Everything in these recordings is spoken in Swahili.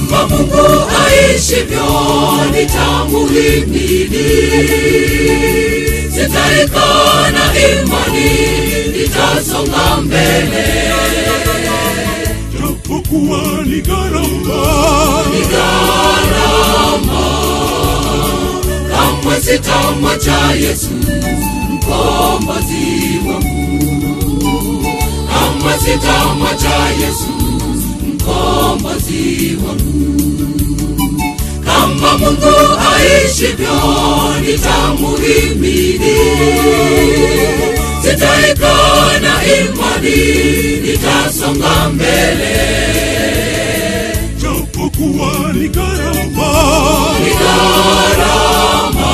kama Mungu aishivyo nitamuhimidi, sitaikana imani, nitasonga mbele. japokuwa ni gharama, Ni gharama, kamwe sitamwacha Yesu mkombozi wangu, kamwe sitamwacha Yesu mkombozi wangu. Kama Mungu aishivyo, nitamuhimidi, sitaikana imani, nitasonga mbele. japokuwa ni gharama, Ni gharama,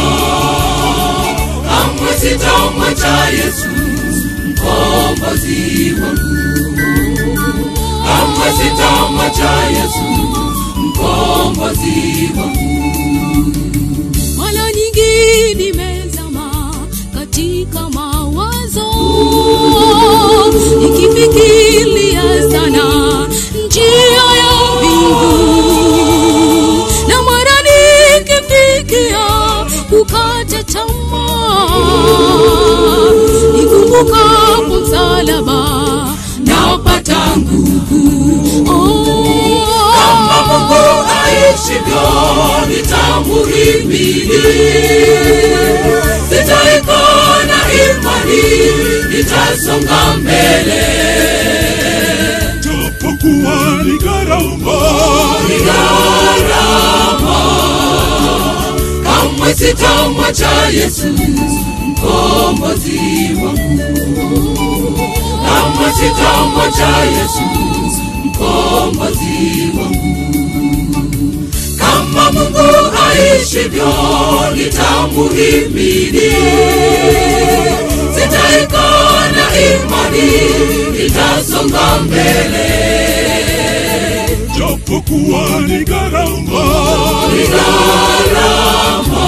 kamwe sitamwacha Yesu mkombozi wangu, kamwe sitamwacha Yesu mkombozi wangu. mara nyingi nimezama katika mawazo nikifikiria sana njia ya mbingu na mara nikifikia kukata tamaa nikumbukapo msalaba napata nguvu Kama oh. Mungu aishivyo, nitamuhimidi, sitaikana imani, nitasonga mbele. japokuwa ni gharama, Ni gharama, kamwe sitamwacha Yesu mkombozi wangu, kamwe sitamwacha Yesu mkombozi wangu. Kama Mungu aishivyo, nitamuhimidi, sitaikana imani, nitasonga mbele. japokuwa ni gharama, Ni gharama,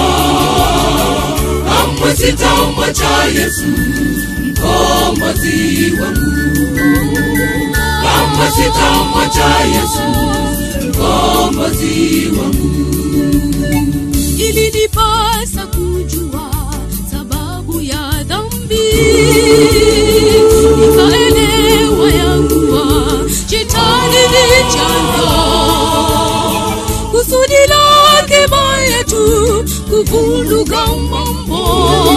kamwe sitamwacha Yesu mkombozi wangu, kamwe sitamwacha Yesu mkombozi wangu. ilinipasa kujua sababu ya dhambi nikaelewa ya kuwa shetani ni chanzo kusudi lake baya tu kuvuruga mambo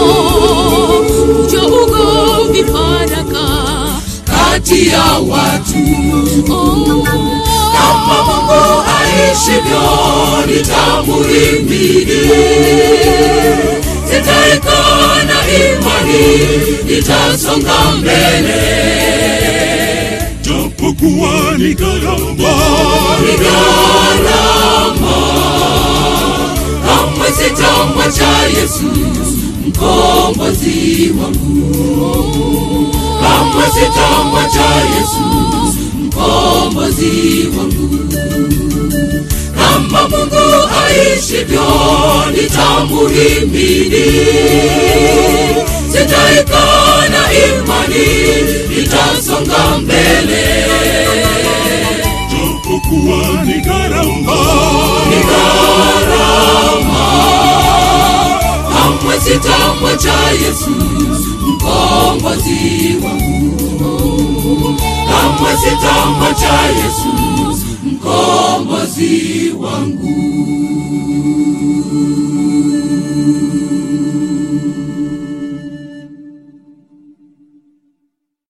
kuja ugomvi faraka kati ya watu oh. kama Mungu aishivyo, nitamuhimidi, sitaikana imani, nitasonga mbele. japokuwa ni gharama, Ni gharama, kamwe sitamwacha Yesu mkombozi wangu, kamwe sitamwacha Yesu mkombozi wangu. Kama Mungu aishivyo, nitamuhimidi, sitaikana imani, nitasonga mbele. japokuwa ni gharama, Ni gharama, kamwe sitamwacha Yesu mkombozi wangu, kamwe sitamwacha Yesu mkombozi wangu.